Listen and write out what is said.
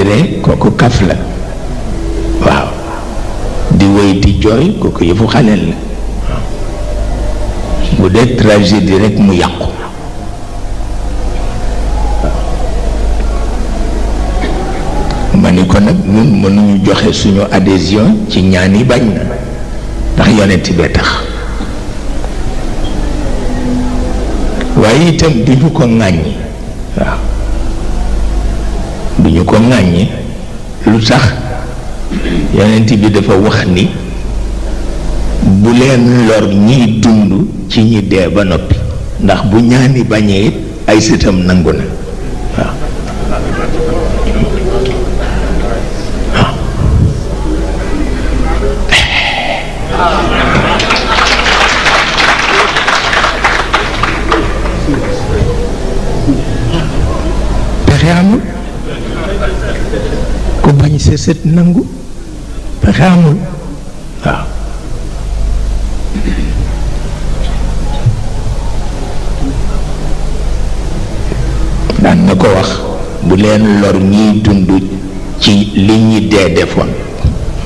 ree kooku kaf la waaw di wéy di jooy kooku yëfu xaleel la bu dee tragédie rek mu yàqu ma ni ko nag ñun mënuñu joxe suñu adhésion ci ñaan yi bañ na ndax yonent bee tax waaye itam duñu ko ŋàññi waaw duñu ko ŋàññi lu tax yonent bi dafa wax ni bu leen lor ñiy dund ci ñi dee ba noppi ndax bu ñaani bañee it ay sëtam nangu na waaw pexe amul ku bañ sa sët nangu pexe amul waaw daan na ko wax bu leen lor ñiy dund ci li ñi dee defoon